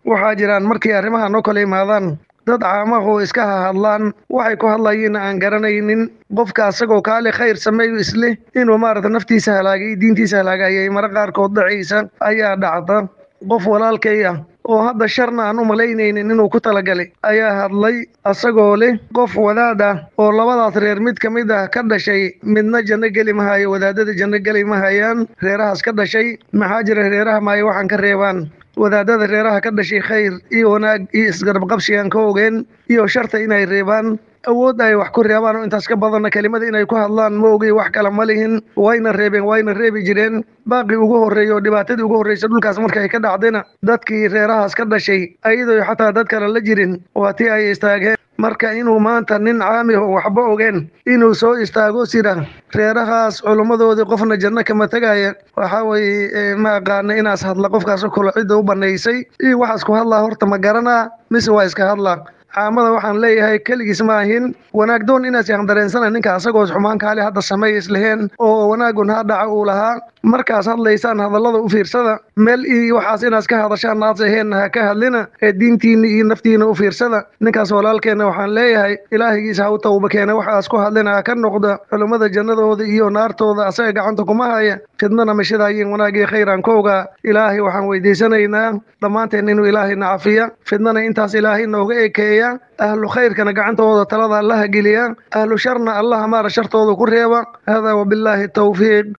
waxaa jiraan markii arrimahan oo kale imaadaan dad caamahu iska hahadlaan waxay ku hadlayiin aan garanaynin qofka asagoo kaale khayr sameeyo isleh inuu maarata naftiisa halaagay diintiisa halaagayay mara qaarkood dhacaysa ayaa dhacda qof walaalkay ah oo hadda sharna aan u malaynaynin inuu ku talagalay ayaa hadlay asagoo leh qof wadaad ah oo labadaas reer mid ka mid ah ka dhashay midna janno geli mahayo wadaadada janno geli mahayaan reerahaas ka dhashay maxaa jira reeraha maayo waxaan ka reebaan wadaadada reeraha ka dhashay khayr iyo wanaag iyo isgarab qabshigaan ka ogeen iyo sharta inay reebaan awood ay wax ku reebaan oo intaas ka badanna kelimada inay ku hadlaan ma ogey wax kale ma lihin wayna reebeen wayna reebi jireen baaqii ugu horreeya oo dhibaatadii ugu horreysa dhulkaas markay ka dhacdayna dadkii reerahaas ka dhashay ayadoo xataa dad kale la jirin waa tii ay istaageen marka inuu maanta nin caami oo waxba ogeen inuu soo istaago sida reerahaas culummadoodii qofna janno kama tegaya waxaa weeye ma aqaana inaas hadla qofkaas kula cidda u banaysay iyo waxaas ku hadlaa horta ma garanaa mise waa iska hadlaa caamada waxaan leeyahay keligiis ma ahin wanaag doon inaas yaan dareensana ninka asagoo xumaan kaale hadda sameeya isleheen oo wanaagun ha dhaca uu lahaa markaas hadlaysaan hadallada u fiirsada meel iyo waxaas inaas ka hadashaan naas aheenna ha ka hadlina ee diintiina iyo naftiina u fiirsada ninkaas walaalkeenna waxaan leeyahay ilaahigiisa ha u tawba keena waxaas ku hadlina ha ka noqda culummada jannadooda iyo naartooda asaga gacanta kuma haya fidnana mashadaayin wanaagii khayraan ka ogaa ilaahay waxaan weydiisanaynaa dhammaanteen inuu ilaahayna cafiya fidnana intaas ilaahay nooga ekeeya ahlu khayrkana gacantooda talada allaha geliya ahlu sharna allaha maara shartooda ku reeba hada wabillaahi tawfiiq